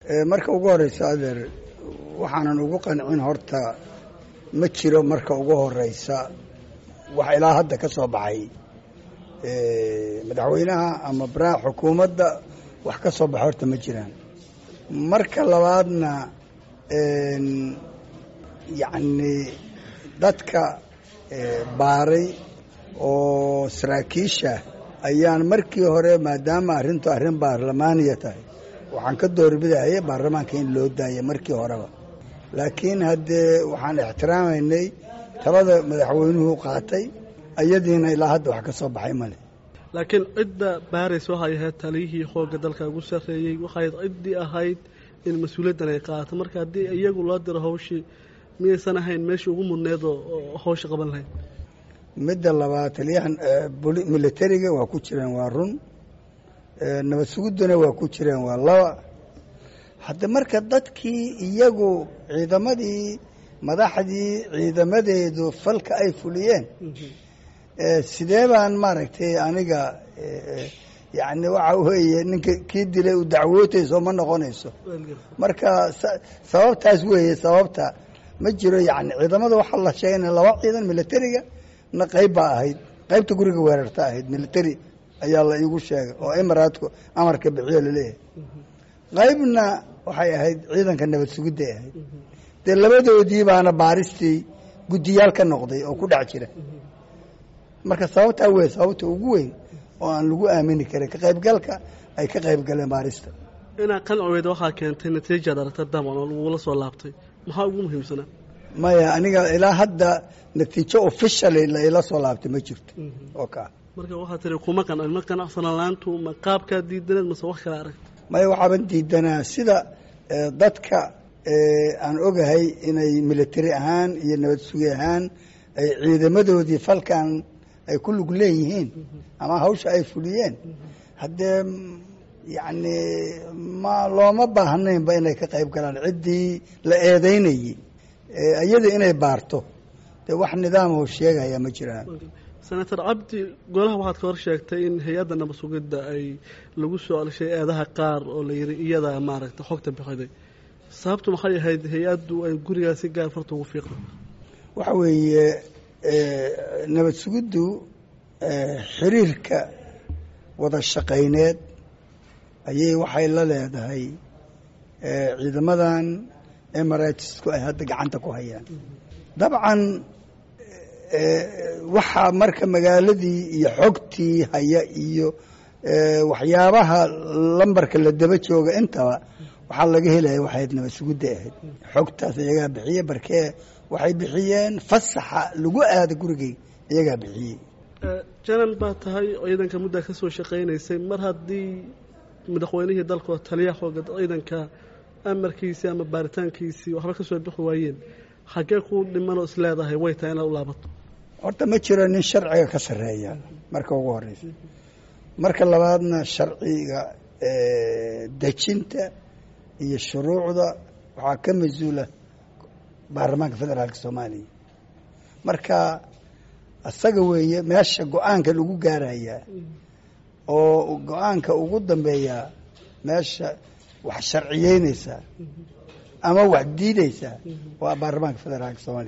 marka ugu horeysa adeer waxaanan ugu qancin horta ma jiro marka ugu horeysa wax ilaa hadda ka soo baxay madaxweynaha ama baraha xukuumadda wax ka soo baxay horta ma jiraan marka labaadna yacni dadka baaray oo saraakiisha ayaan markii hore maadaama arrintu arrin baarlamaaniya tahay waxaan ka doorbidaya baarlamaanka in loo daaya markii horeba laakiin haddee waxaan ixtiraamaynay talada madaxweynuhu qaatay ayadiina ilaa hadda wax ka soo baxay male laakiin cidda baarays waxay ahayd taliyihii xoogga dalka ugu sarreeyey waxay ciddii ahayd in mas-uuliyaddan ay qaato marka haddii iyagu loo diro hawshii miyaysan ahayn meeshii ugu mudneed oo hawsha qaban lahayd midda labaad taliyahan militariga waa ku jireen waa run nabad sugudduna waa ku jireen waa laba hadda marka dadkii iyagu ciidamadii madaxdii ciidamadeedu falka ay fuliyeen sidee baan maaragtay aniga yacni waxa weeye ninka kii dilay u dacwootayso ma noqonayso marka sababtaas weeye sababta ma jiro yani ciidamada waxaa la sheegay in laba ciidan militariga na qayb baa ahayd qaybta guriga weerarta ahayd military ayaa la iigu sheegay oo imaraadku amarka bixiyo laleeyahay qaybna waxay ahayd ciidanka nabad sugidday ahayd dee labadoodii baana baaristii guddiyaal ka noqday oo ku dhex jira marka sababtaa wey sababta ugu weyn oo aan lagu aamini karin ka qaybgalka ay ka qayb galeen baarista inaa qancweyd waxaa keentay natiijaad aragta daman oo lagula soo laabtay maxaa ugu muhiimsanaa maya aniga ilaa hadda natiijo officially la ila soo laabtay ma jirto oo kaa marka waxaa tiri kuma qancin ma qanacsanalaantu ma qaabkaa diidaneed mase wax kale aragta maya waxaaban diidanaa sida dadka aan ogahay inay military ahaan iyo nabad sugi ahaan ay ciidamadoodii falkan ay ku lug leeyihiin ama hawsha ay fuliyeen haddee yacni ma looma baahnaynba inay ka qayb galaan ciddii la eedeynayey iyada inay baarto dee wax nidaamoo sheegaya ma jiraan senator cabdi golaha waxaad ka hor sheegtay in hay-adda nabad sugidda ay lagu soo alshay eedaha qaar oo la yidhi iyada maaragtay xogta bixiday sababtu maxay ahayd hay-addu ay gurigaas si gaar farta ugu fiiqda waxa weeye nabad sugiddu xiriirka wada shaqayneed ayay waxay la leedahay ciidamadan emiratesku ay hadda gacanta ku hayaan dabcan waxaa marka magaaladii iyo xogtii haya iyo waxyaabaha lambarka la daba jooga intaba waxaa laga helaya waxayd nabad sugudda ahayd xogtaas iyagaa bixiye barkee waxay bixiyeen fasaxa lagu aada gurigay iyagaa bixiyey janan baa tahay ciidanka muddaa ka soo shaqaynaysay mar haddii madaxweynihii dalka oo taliyaha xooga ciidanka amarkiisii ama baaritaankiisii waxba ka soo bixi waayeen xaggee ku dhimanoo is leedahay way tahay inaad u laabato horta ma jiro nin sharciga ka sarreeya marka ugu horeysa marka labaadna sharciga dejinta iyo shuruucda waxaa ka mas-uula baarlamaanka federaalka soomaaliya marka isaga weeye meesha go-aanka lagu gaarayaa oo go-aanka ugu dambeeyaa meesha wax sharciyeynaysaa ama wax diidaysaa waa baarlamaanka federaalka soomaaliya